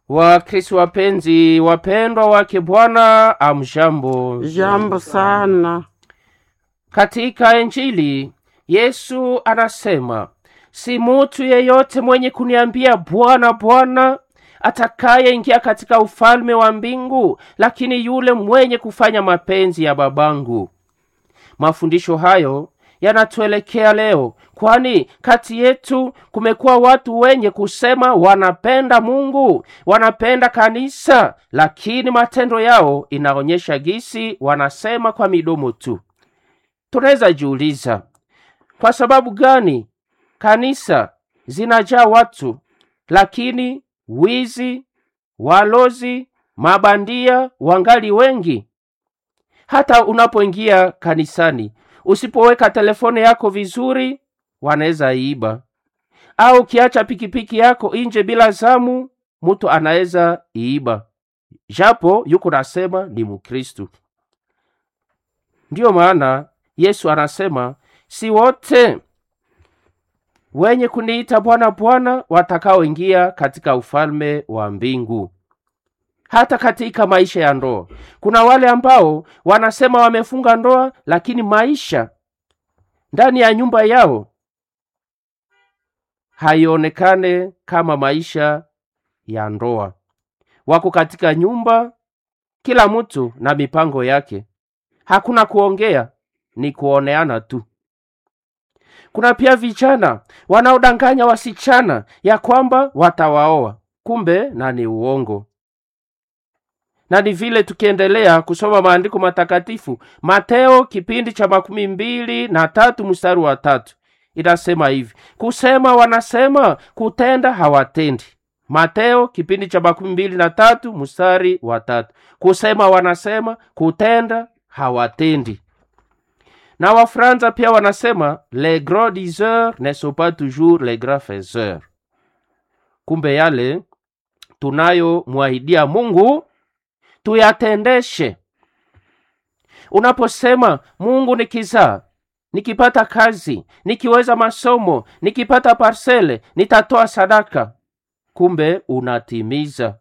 Wakristo wapenzi, wapendwa wake Bwana, amjambo. Jambo sana. Katika Injili Yesu anasema, si mutu yeyote mwenye kuniambia Bwana, Bwana atakayeingia katika ufalme wa mbingu, lakini yule mwenye kufanya mapenzi ya babangu. Mafundisho hayo yanatuelekea leo, kwani kati yetu kumekuwa watu wenye kusema wanapenda Mungu, wanapenda kanisa, lakini matendo yao inaonyesha gisi wanasema kwa midomo tu. Tunaweza jiuliza kwa sababu gani kanisa zinajaa watu, lakini wizi, walozi, mabandia wangali wengi. Hata unapoingia kanisani, usipoweka telefone yako vizuri, wanaweza iiba, au ukiacha pikipiki yako nje bila zamu, mtu anaweza iiba, japo yuko nasema ni Mkristu. Ndiyo maana Yesu anasema si wote wenye kuniita Bwana Bwana watakaoingia katika ufalme wa mbingu. Hata katika maisha ya ndoa kuna wale ambao wanasema wamefunga ndoa, lakini maisha ndani ya nyumba yao haionekane kama maisha ya ndoa. Wako katika nyumba, kila mtu na mipango yake, hakuna kuongea, ni kuoneana tu. Kuna pia vijana wanaodanganya wasichana ya kwamba watawaoa, kumbe na ni uongo. Na ni vile tukiendelea kusoma maandiko matakatifu, Mateo kipindi cha makumi mbili na tatu mstari wa tatu inasema hivi: kusema wanasema, kutenda hawatendi. Mateo kipindi cha makumi mbili na tatu mstari wa tatu kusema wanasema, kutenda hawatendi na Wafransa pia wanasema les grands diseurs ne sont pas toujours les grands faiseurs. Kumbe yale tunayomwahidia Mungu tuyatendeshe. Unaposema Mungu nikizaa, nikipata kazi, nikiweza masomo, nikipata parsele, nitatoa sadaka, kumbe unatimiza.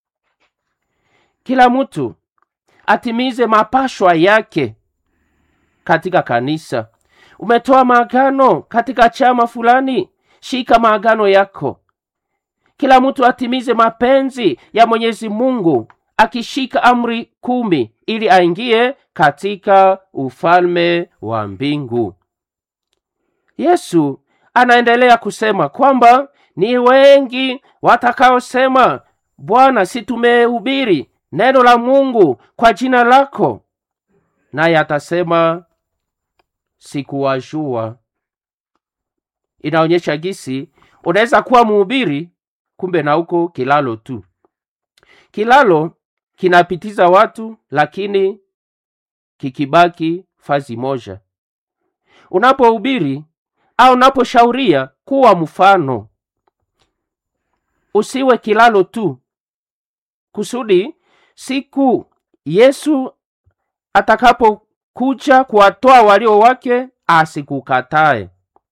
Kila mtu atimize mapashwa yake katika kanisa. Umetoa maagano katika chama fulani, shika maagano yako. Kila mtu atimize mapenzi ya Mwenyezi Mungu akishika amri kumi ili aingie katika ufalme wa mbingu. Yesu anaendelea kusema kwamba ni wengi watakaosema, Bwana, si tumehubiri neno la Mungu kwa jina lako? Naye atasema sikuwajua. Inaonyesha gisi unaweza kuwa mhubiri, kumbe na uko kilalo tu. Kilalo kinapitiza watu, lakini kikibaki fazi moja. Unapohubiri au unaposhauria, kuwa mfano, usiwe kilalo tu, kusudi siku Yesu atakapokuja kuwatoa walio wake asikukatae.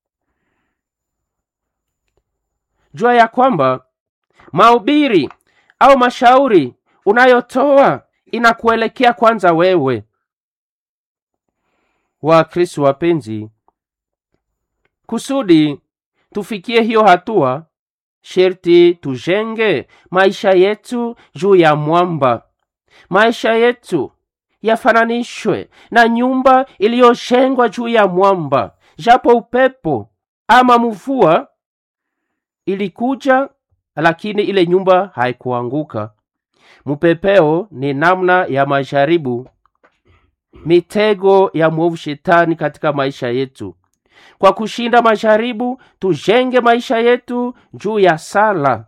Jua ya kwamba mahubiri au mashauri unayotoa inakuelekea kwanza wewe. Wakristo wapenzi, kusudi tufikie hiyo hatua, sherti tujenge maisha yetu juu ya mwamba. Maisha yetu yafananishwe na nyumba iliyojengwa juu ya mwamba. Japo upepo ama mvua ilikuja, lakini ile nyumba haikuanguka. Mpepeo ni namna ya majaribu, mitego ya mwovu shetani katika maisha yetu. Kwa kushinda majaribu, tujenge maisha yetu juu ya sala.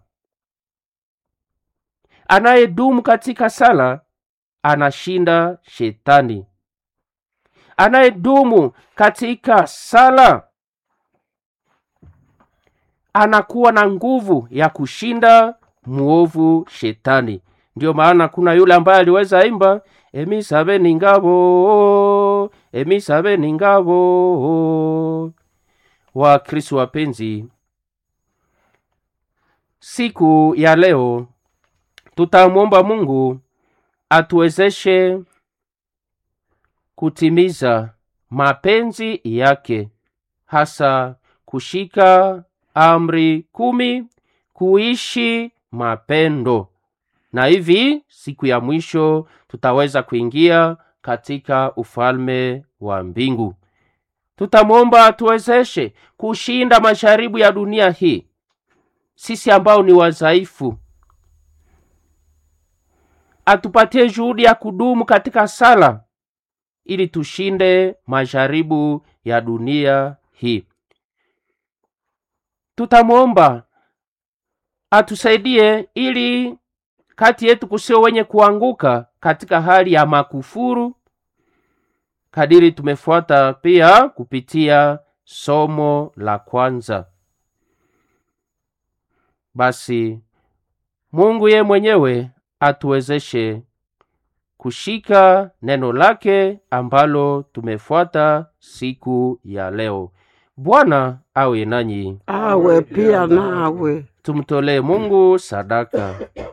Anayedumu katika sala anashinda shetani. Anayedumu katika sala anakuwa na nguvu ya kushinda muovu shetani. Ndiyo maana kuna yule ambaye aliweza imba emisabe ni ngabo, emisabe ni ngabo. Wakristo wapenzi, siku ya leo tutamwomba mungu atuwezeshe kutimiza mapenzi yake hasa kushika amri kumi kuishi mapendo na hivi siku ya mwisho tutaweza kuingia katika ufalme wa mbingu tutamwomba atuwezeshe kushinda masharibu ya dunia hii sisi ambao ni wadhaifu atupatie juhudi ya kudumu katika sala ili tushinde majaribu ya dunia hii tutamwomba atusaidie ili kati yetu kusio wenye kuanguka katika hali ya makufuru kadiri tumefuata pia kupitia somo la kwanza basi mungu ye mwenyewe atuwezeshe kushika neno lake ambalo tumefuata siku ya leo bwana awe nanyi awe pia nawe tumtolee mungu sadaka